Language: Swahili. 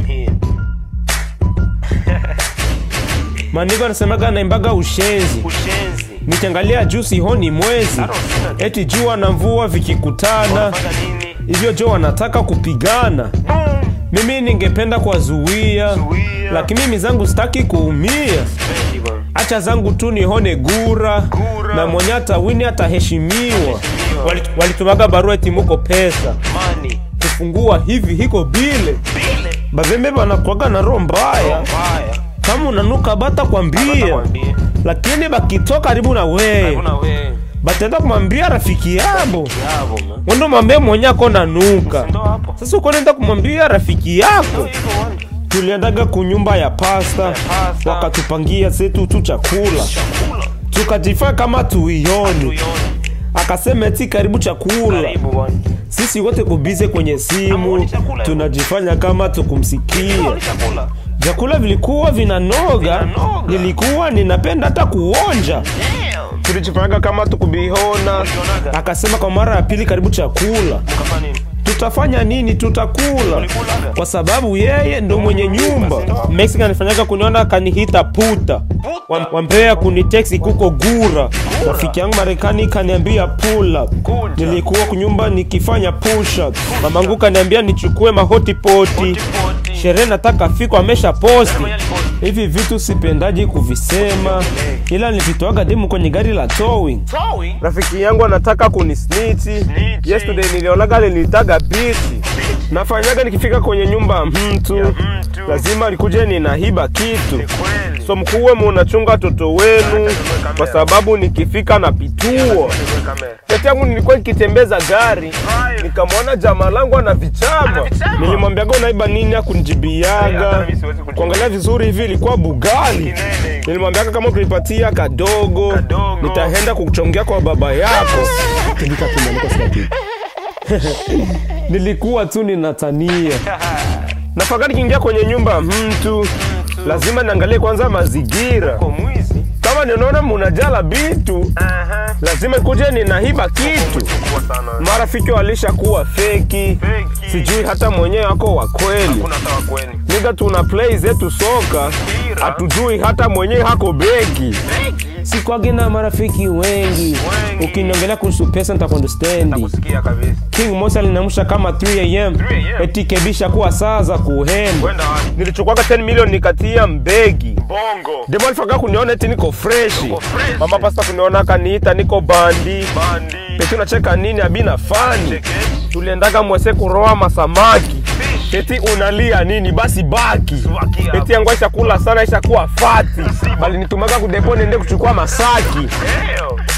here. Maandiko anasemaga naimbaga ushenzi, Ushenzi. nikiangalia juu sihoni mwezi, eti jua na mvua vikikutana, Fanya nini? hivyo jo wanataka kupigana. Boom. Mimi ningependa kuwazuia, Zuia. lakini mimi zangu sitaki kuumia. Spendi bwana. Acha zangu tu nihone gura, Gura. na mwenye atawini ataheshimiwa. Wali- Walitumaga barua eti muko pesa Money. kufungua hivi hiko bile Bile. bavembe banakwaga na roho mbaya, Mbaya. kama unanuka bata kwambia, Kwambie. lakini bakitoka karibu na wewe Kuna wewe. batenda kumwambia rafiki yabo Yabo man. wendo mwambie mwenye ako nanuka. Ndo hapo. Sasa uko nenda kumwambia rafiki yako. Hivyo bwana. Tuliendaga kunyumba ya pasta, pasta. wakatupangia setu tu chakula, Chakula. tukajifaa kama tuioni. Tuione. Akasema eti karibu chakula, Karibu bwana. sisi wote kubize kwenye simu, Hamuoni chakula? tunajifanya kama tukumsikia. Tuione chakula. Vyakula vilikuwa vinanoga, Vinanoga. nilikuwa ninapenda hata kuonja. Damn. Tulijifanyaga kama tukubihona. Ulionaga? Akasema kwa mara ya pili, karibu chakula. Kafanya nini? Tutafanya nini? Tutakula Ulikulaga? kwa sababu yeye ndo mwenye nyumba. Mexican anifanyaga kuniona kanihita puta, Wam- wambea kuniteksi kuko gura. Rafiki yangu Marekani kaniambia pull up. Kuja. Nilikuwa kunyumba nikifanya push up. Mamangu kaniambia nichukue mahoti poti. Poti. Sherehe nataka fiko amesha posti. Mwenye aliposti. Hivi vitu sipendaji kuvisema, ila nilivitoaga demu kwenye gari la towing. Towing. Rafiki yangu anataka kunisniti. Yesterday nilionaga alinitaga biti. Nafanyaga nikifika kwenye nyumba ya mtu, lazima likuje ninahiba kitu. Kweli. So mkuwe munachunga watoto wenu, kwa sababu nikifika na pituo. Kati yangu nilikuwa nikitembeza gari, nikamwona jamaa langu ana vichama. vichama? Nilimwambiaga unaiba nini, akunijibiaga. hata mimi siwezi kujibu. Kuangalia vizuri hivi ilikuwa bugali. Kinene. Nilimwambiaga kama ukinipatia kadogo, Kadogo. nitaenda kuchongea kwa baba yako. Tundika tu, niko sina kitu. Nilikuwa tu ninatania. Nafakari nikiingia kwenye nyumba ya mtu, lazima niangalie kwanza mazingira. Kwa mwizi. Kama ninaona munajala bitu, Aha. lazima kuje ninahiba kitu. Kubwa sana. Marafiki walishakuwa feki, Feki. sijui hata mwenyewe wako wa kweli. Kuna sawa kweli. Niga tuna play zetu soka, Mpira. hatujui hata mwenyewe hako beki. Feki. Sikwage na marafiki wengi, Wengi. ukiniongelea kuhusu pesa nitakunderstandi. Kusikia kabisa. King Mosa alinamsha kama 3 am 3 am. eti kebisha kuwa saa za kuhenda. Kwenda wapi? Nilichukwaga 10 milioni nikatia mbegi Bongo. demo alifaka kuniona eti niko freshi Uko freshi. mama pasta kuniona kaniita niko bandi Bandi. eti unacheka nini abina fani Cheke. tuliendaga mwese kuroa masamaki eti unalia nini basi baki Baki hapo. eti yangu aisha kula sana aisha kuwa fati bali nitumaga kudepo nende kuchukua masaki Damn.